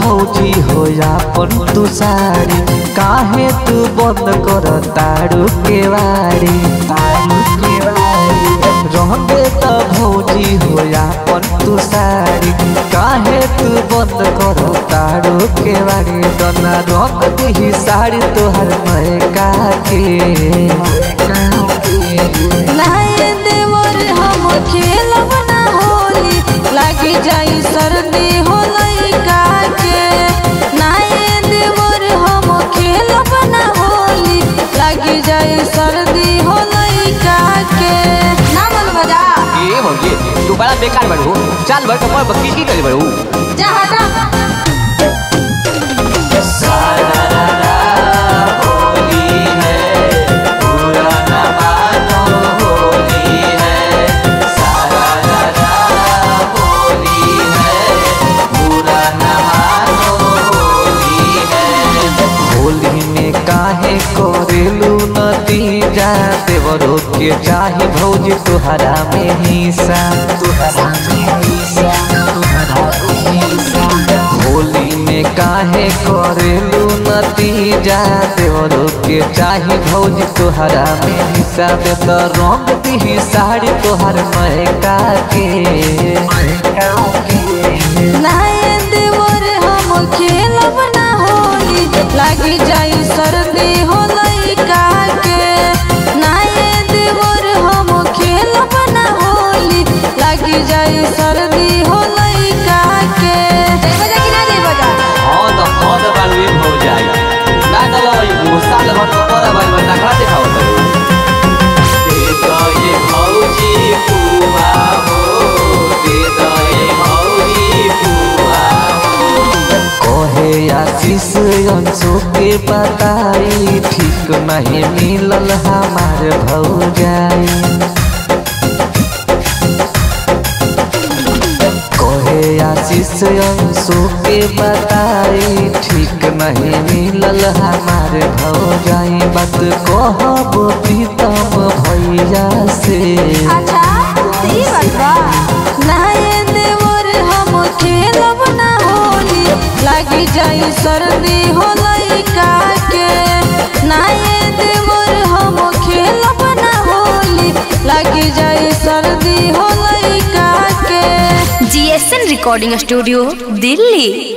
भौजी हो अपन तू साड़ी काहे तू बंद कर तारू के वारी तारू के वारी रहबे त भौजी हो अपन तू साड़ी काहे तू बंद कर तारू के वारी दना रख दी साड़ी तोहर महका के नाये देवर हम खेलब ना होली लागी जाई सर्दी हो लइका के नाये देवर हम खेलब ना होली लागी जाई सर्दी हो लइका के ना मन बजा ए भौजी तू बड़ा बेकार बड़ू चाल भर कमर बक्की की करे बड़ू जा हटा होली में काहे करेलू नतीजा देवरो के चाहे भौजी तुहरा में हिस्सा तुहरा में हिस्सा तुहरा में हिस्सा होली में काहे करेलू नतीजा देवरो के चाहे भौजी तुहरा में हिस्सा दे तो रंग दी साड़ी तोहर महका के महका के नाये देवर हम खेलब ना होली लागी जाई सर्दी हो लइका के नाये देवर हम खेलब ना होली लागी जाई सर्दी हो लइका के बजा कि ना दे बजा हां तो हां तो बाल भी हो जाए ना तो लो वो साल भर तो तोरा भाई में नखरा दिखाओ तो दे दो ये भौजी पुआ हो दे दो ये भौजी पुआ कहे आशीष अंशु के बताई ठीक नहीं मिलल हमार भौजाई कहे आशीष अंशु के बताई ठीक नहीं मिलल हमार भौजाई बात कहब प्रीतम भैया से अच्छा ई बात बा नाये देवर हम खेलब ना होली लागी जाई सर्दी हो लइका के नाये देवर हम खेलब ना होली लागी जाई सर्दी हो लइका के जीएसएन रिकॉर्डिंग स्टूडियो दिल्ली